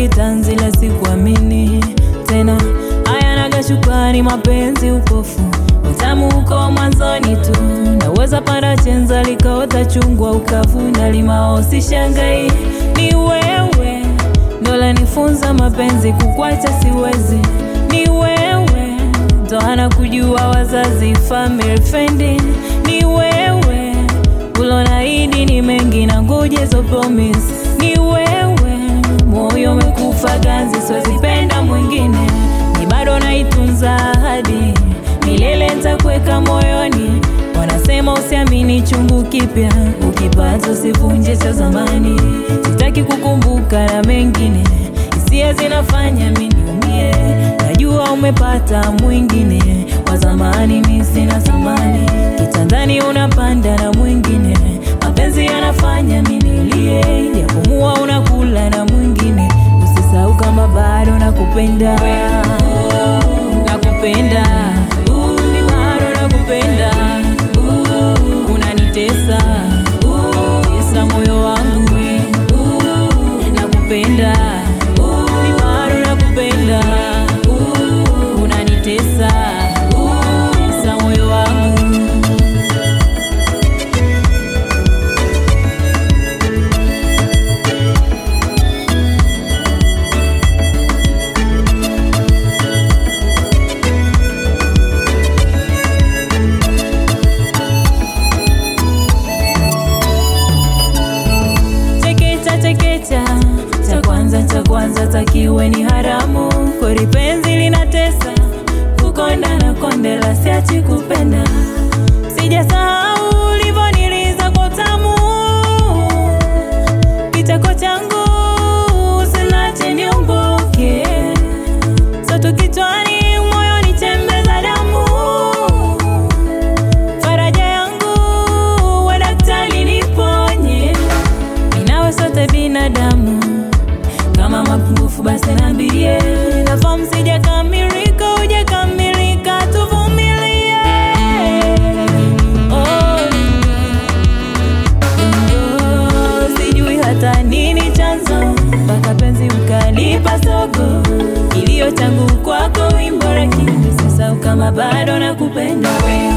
kitanzi la sikuamini tena, hayanaga shukrani, mapenzi upofu, utamu uko mwanzoni tu. Naweza panda chenza likaota chungwa ukavuna limao, sishangai ni wewe ndo lanifunza mapenzi, kukwacha siwezi, ni wewe ndo hana kujua wazazi, family friend, ni wewe ulonaidi ni mengi na ngoje zo promise, ni wewe moyo umekufa ganzi, siwezi penda mwingine, ni bado naitunza ahadi milele, nitakuweka moyoni. Wanasema usiamini chungu kipya, ukipata usivunje cha zamani. Sitaki kukumbuka na mengine, hisia zinafanya mimi niumie. Najua umepata mwingine, wa zamani mimi sina thamani. Kitandani unapanda na mwingine, mapenzi yanafanya mimi nilie. Yapumua unakula na mwingine, usisahau kama bado nakupenda, nakupenda, ni bado nakupenda, unanitesa, tesa moyo wangu, nakupenda, ni bado nakupenda, unanitesa, tesa moyo wangu. chekecha chekecha cha kwanza cha kwanza takiwe ni haramu kori penzi linatesa kukonda na kondela siachi kupenda sijasahau ulivoniliza kwa tamu kichako changu usilache niumbuke soto kichwani moyoni chembe za damu faraja yangu we daktari niponye Ninawe sote binadamu, kama mapungufu basi niambie. Nafahamu sijakamilika, hujakamilika, tuvumilie. Oh, oh, sijui hata nini chanzo mpaka penzi ukanipa sogo, kilio changu kwako wimbo, lakini sasa kama bado nakupenda wewe